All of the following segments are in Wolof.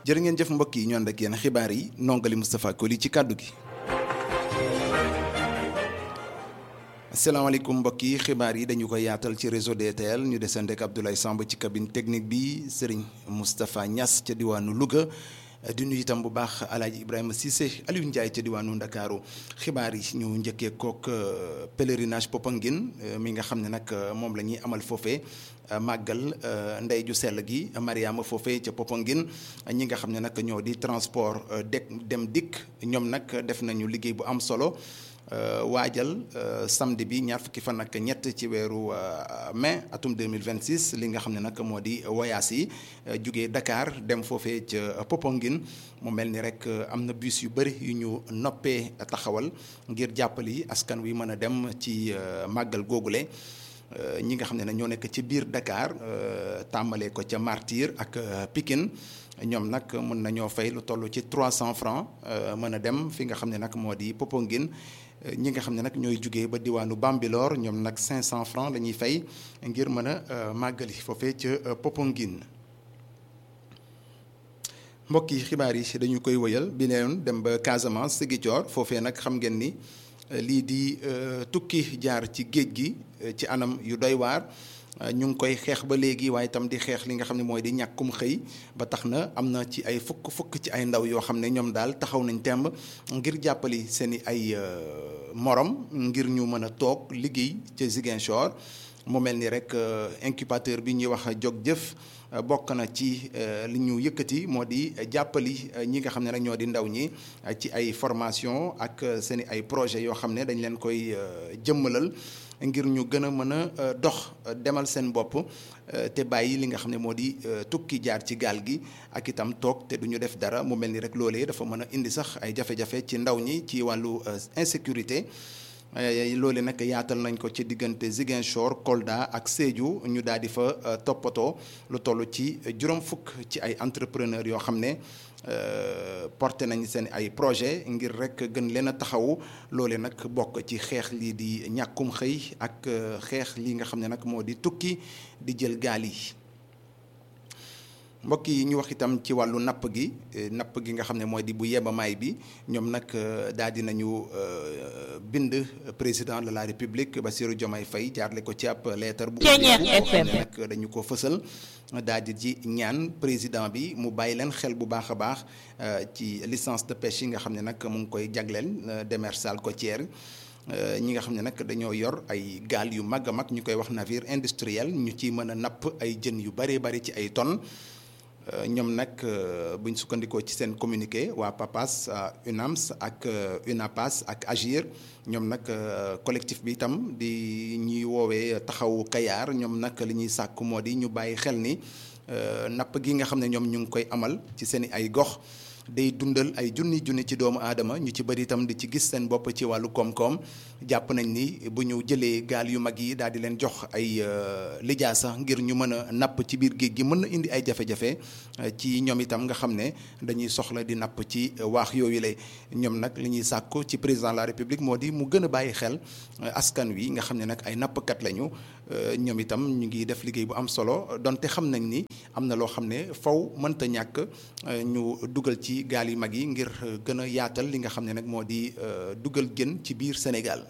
jërë ngeen jëf mbokk yi ñu ànd ak yéen xibaar yi nongali Moustapha Koli ci kàddu gi. asalaamaaleykum mbokk yi xibaar yi dañu koy yaatal ci réseau DTL ñu desandi ak Abdoulaye Samb ci cabine technique bi Serigne Moustapha Niass ca diwaanu Louga. di nuyu itam bu baax alaaji Ibrahima Cissé Aliou Ndiaye ca diwaanu Ndakaaru xibaar yi ñu njëkkee kook pèlerinage Popenguine mi nga xam ne nag moom la ñuy amal foofee màggal ndey ju sell gi Mariama foofee ca Popenguine ñi nga xam ne nag ñoo di transport dek dem dikk ñoom nag def nañu liggéey bu am solo waajal samedi bi ñaar fukki fan ak ñett ci weeru mai atum 2026 li nga xam ne nag moo di voyage yi jugee Dakar dem foofee ca Popenguine mu mel ni rek am na bus yu bëri yu ñu noppee taxawal ngir jàppali askan wi mën a dem ci màggal googule ñi nga xam ne ñoo nekk ci biir Dakar tàmbalee ko ca Martyr ak Pikine ñoom nag mën nañoo fay lu toll ci 300 francs mën a dem fi nga xam ne nag moo di Popenguine ñi nga xam ne nag ñooy jugee ba diwaanu Bambilor ñoom nag 500 francs la ñuy fay ngir mën a màggali foofee ca Popenguine mbokk yi xibaar yi dañu koy wëyal bi leen dem ba Casamance Ziguinchor foofee nag xam ngeen ni lii di tukki jaar ci géej gi ci anam yu doy waar ñu ngi koy xeex ba léegi waaye itam di xeex li nga xam ne mooy di ñàkkum xëy ba tax na am na ci ay fukk fukk ci ay ndaw yoo xam ne ñoom daal taxaw nañ temb ngir jàppali seen i ay morom ngir ñu mën a toog liggéey ca Ziguinchor mu mel ni rek incubateur bi ñuy wax jog jëf bokk na ci li ñu yëkkati moo di jàppali ñi nga xam ne nag ñoo di ndaw ñi ci ay formation ak seen i ay projet yoo xam ne dañ leen koy jëmmalal ngir ñu gën a mën a dox demal seen bopp te bàyyi li nga xam ne moo di tukki jaar ci gaal gi ak itam toog te du ñu def dara mu mel ni rek loolee dafa mën a indi sax ay jafe-jafe ci ndaw ñi ci wàllu insécurité loole nag yaatal nañ ko ci diggante Ziguinchor Kolda ak Sédhiou ñu daal di fa toppatoo lu toll ci juróom fukk ci ay entrepreneur yoo xam ne porté nañ seen ay projet ngir rek gën leen a taxawu loole nag bokk ci xeex lii di ñàkkum xëy ak xeex lii nga xam ne nag moo di tukki di jël gaal yi mbokk yi ñu wax itam ci wàllu napp gi napp gi nga xam ne mooy di bu yebamaay bi ñoom nag daal di nañu bind président de la république Bassirou Diomaye Faye jaarle ko ci ab lettre bu nag dañu ko fësal daal di ci ñaan président bi mu bàyyi leen xel bu baax a baax ci licence de pêche yi nga xam ne nag mu ngi koy jagleel démersale côtière ñi nga xam ne nag dañoo yor ay gaal yu mag a mag ñu koy wax navire industriel ñu ci mën a napp ay jën yu bëree bëri ci ay tonnes ñoom nag buñ sukkandikoo ci seen communiqué waa PAPAS UNAMS ak UNAPAS ak AGIR ñoom nag collectif bi itam di ñuy woowee taxawu Kayaar ñoom nag li ñuy sàkk moo di ñu bàyyi xel ni napp gi nga xam ne ñoom ñu ngi koy amal ci seen ay gox day dundal ay junni junni ci doomu aadama ñu ci bëri itam di ci gis seen bopp ci wàllu koom-koom jàpp nañ ni bu ñu jëlee gaal yu mag yi daal di leen jox ay lijaasa ngir ñu mën a napp ci biir géej gi mën na indi ay jafe-jafe ci ñoom itam nga xam ne dañuy soxla di napp ci waax yooyu la ñoom nag li ñuy sàkku ci président de la république moo di mu gën a bàyyi xel askan wi nga xam ne nag ay nappkat lañu ñoom itam ñu ngi def liggéey bu am solo donte xam nañ ni am na loo xam ne faw mënta ñàkk ñu dugal ci gaal yu mag yi ngir gën a yaatal li nga xam ne nag moo di dugal gën ci biir Sénégal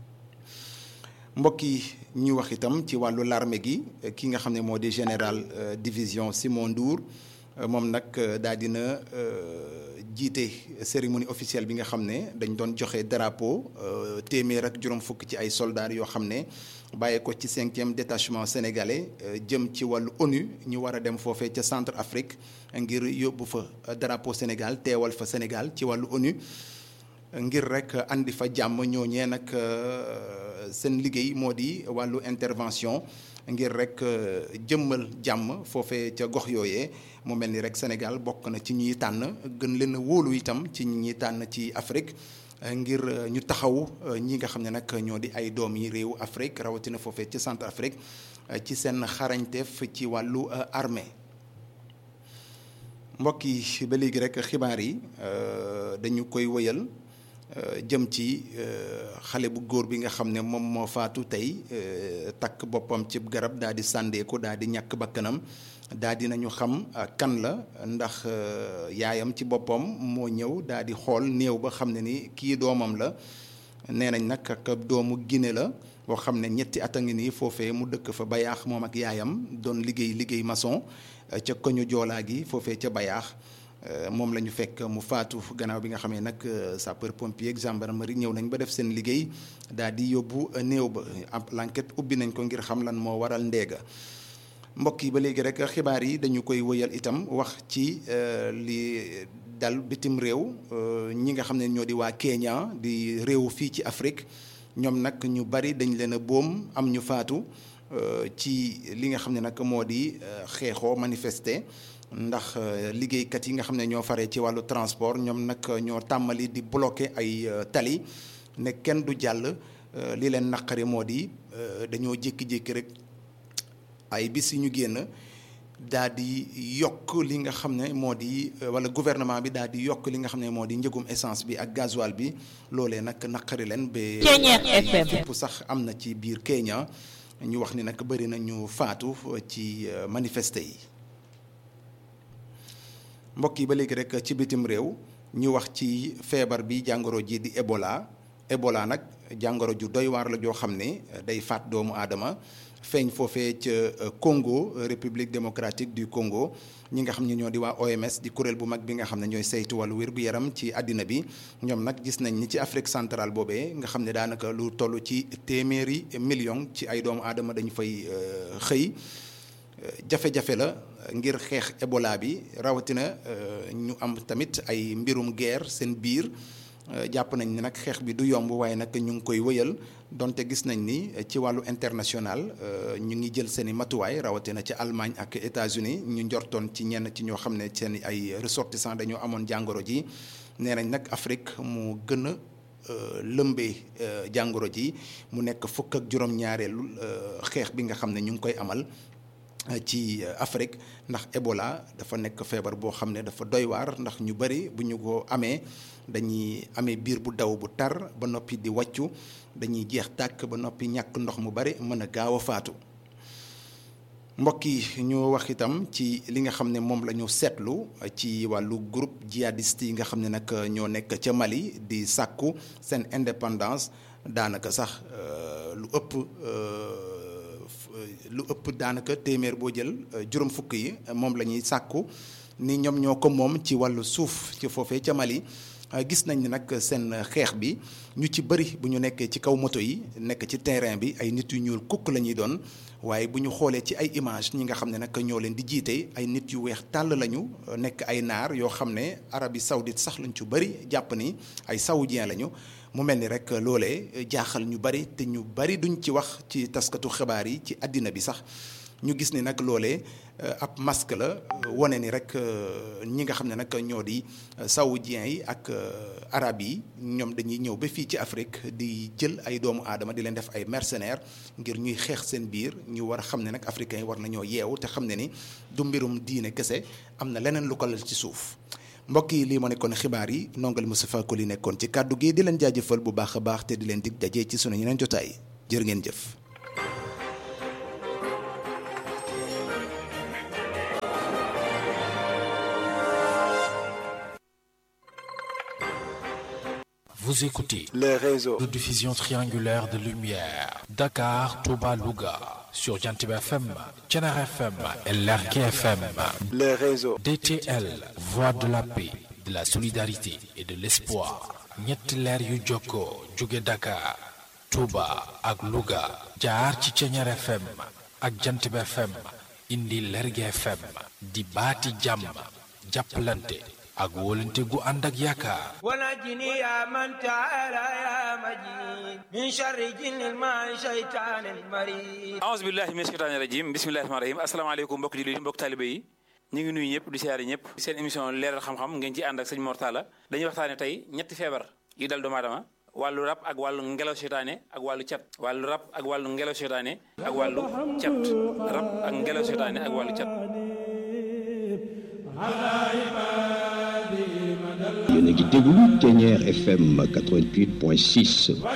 mbokk yi ñu wax itam ci wàllu l'armée gi ki nga xam ne moo di général division Simon Ndour moom nag daal dina jiite cérémonie officielle bi nga xam ne dañ doon joxe drapeau téeméer ak juróom fukk ci ay soldats yoo xam ne bàyyee ko ci cinquième détachement sénégalais jëm ci wàllu ONU ñu war a dem foofee ca centre Afrique ngir yóbbu fa drapeau Sénégal teewal fa Sénégal ci wàllu ONU ngir rek andi fa jàmm ñooñee nag seen liggéey moo di wàllu intervention ngir rek jëmmal jàmm foofee ca gox yooyee mu mel ni rek Sénégal bokk na ci ñuy tànn gën leen a wóolu itam ci ñi tànn ci Afrique ngir ñu taxaw ñi nga xam ne nag ñoo di ay doom yi réewu Afrique rawatina foofee ci centre Afrique ci seen xarañteef ci wàllu armée mbokk yi ba léegi rek xibaar yi dañu koy wëyal jëm ci xale bu góor bi nga xam ne moom moo faatu tey takk boppam ci garab daal di sàndeeku daal di ñàkk bakkanam daa dinañu xam kan la ndax yaayam ci boppam moo ñëw daa di xool néew ba xam ne ni kii doomam la nee nañ nag ak doomu Guinée la boo xam ne ñetti at a ngi nii foofee mu dëkk fa bayaax moom ak yaayam doon liggéey liggéey maçon ca koñu joolaa gi foofee ca bayaax moom la ñu fekk mu faatu gannaaw bi nga xamee nag sapeur pompier ak gendarmerie ñëw nañ ba def seen liggéey daal di yóbbu néew ba l'enquête ubbi nañ ko ngir xam lan moo waral ndeega mbokk yi ba léegi rek xibaar yi dañu koy wëyal itam wax ci li dal bitim réew ñi nga xam ne ñoo di waa Kenya di réew fii ci Afrique ñoom nag ñu bari dañ leen a boom am ñu faatu ci li nga xam ne nag moo di xeexoo manifester ndax liggéeykat yi nga xam ne ñoo faree ci wàllu transport ñoom nag ñoo tàmmali di bloquer ay tali ne kenn du jàll li leen naqari moo di dañoo jékki-jékki rek ay bis yi ñu génn daal di yokk li nga xam ne moo di wala gouvernement bi daal di yokk li nga xam ne moo di njëgum essence bi ak gasoil bi loolee nag naqari leen ba fépp sax am na ci biir Kenya ñu wax ni nag bëri na ñu faatu ci manifester yi mbokk yi ba léegi rek ci bitim réew ñu wax ci feebar bi jàngoro ji di Ebola Ebola nag jàngoro ju doy waar la joo xam ne day faat doomu aadama feeñ foofee ca Congo République démocratique du Congo ñi nga xam ne ñoo di waa OMS di kuréel bu mag bi nga xam ne ñooy saytu wàllu wér-gu-yaram ci àddina bi ñoom nag gis nañ ni ci Afrique centrale boobee nga xam ne daanaka lu toll ci téeméeri million ci ay doomu aadama dañu fay xëy jafe-jafe la ngir xeex Ebola bi rawatina ñu am tamit ay mbirum guerre seen biir jàpp nañ ni nag xeex bi du yomb waaye nag ñu ngi koy wëyal donte gis nañ ni ci wàllu international ñu ngi jël seen i matuwaay rawatina ci Allemagne ak États-Unis ñu njortoon ci ñenn ci ñoo xam ne seen ay ressortissants dañoo amoon jàngoro ji nee nañ nag Afrique mu gën a lëmbee jàngoro ji mu nekk fukk ak juróom-ñaareelu xeex bi nga xam ne ñu ngi koy amal. ci Afrique ndax Ebola dafa nekk feebar boo xam ne dafa doy waar ndax ñu bari bu ñu ko amee dañuy amee biir bu daw bu tar ba noppi di wàccu dañuy jeex tàkk ba noppi ñàkk ndox mu bari mën a gaaw a faatu mbokk yi ñu wax itam ci li nga xam ne moom la ñu seetlu ci wàllu groupe djihadiste yi nga xam ne nag ñoo nekk ca Mali di sàkku seen indépendance daanaka sax lu ëpp lu ëpp daanaka téeméer boo jël juróom fukk yi moom la ñuy sàkku ni ñoom ñoo ko moom ci wàllu suuf ci foofee ca Mali gis nañ ni nag seen xeex bi ñu ci bëri bu ñu nekkee ci kaw moto yi nekk ci terrain bi ay nit yu ñuul kukk la ñuy doon waaye bu ñu xoolee ci ay image ñi nga xam ne nag ñoo leen di jiite ay nit yu weex tàll lañu nekk ay naar yoo xam ne Arabie Saoudite sax lañ ci bëri jàpp ni ay saoudien lañu mu mel ni rek loolee jaaxal ñu bari te ñu bari duñ ci wax ci taskatu xibaar yi ci àddina bi sax ñu gis ni nag loolee ab masque la wane ni rek ñi nga xam ne nag ñoo di saoudiens yi ak arab yi ñoom dañuy ñëw ba fii ci Afrique di jël ay doomu aadama di leen def ay mercenaires ngir ñuy xeex seen biir ñu war a xam ne nag africains yi war nañoo yeewu te xam ne ni du mbirum diine kese am na leneen lu ko lal ci suuf. mbokk yi lii moo nekkoon xibaar yi nongal Moustapha Koli nekkoon ci kàddu gi di leen jaajëfal bu baax a baax te di leen dig daje ci sunu yeneen jotaay jërë ngeen jëf. Vous écoutez les réseaux de diffusion triangulaire de lumière Dakar, Touba, Louga sur Jantib FM, Thiénare FM et Lergui FM. les réseaux DTL, voix de la paix, de la solidarité et de l'espoir. ñetti leer yu jokkoo jóge Dakar, Touba ak Louga jaar ci Thiénare FM ak Jantib FM indi Lergui FM di baati jàmm jàppalante ak wóolante gu ànd ak yaakaar ونجني يا من تعالى يا مجيد من شر جن الماء شيطان المريد aouzu billahi min sheytaani rajim bismillahi rahmaani rahim asalaamaaleykum mbokk jullit yi mbokk taalibe yi ñu ngi nuyu ñëpp di siyaare ñëpp seen émission leeral xam-xam ngeen ci ànd ak sëñ Mortala dañuy waxtaane tey ñetti feebar yi dal doomu aadama wàllu rab ak wàllu ngelaw seytaane ak wàllu cat wàllu rab ak wàllu ngelaw seytaane ak wàllu cat rab ak ngelaw seytaane ak wàllu cat yéen a ngi déglu Thiéniere FM 88.6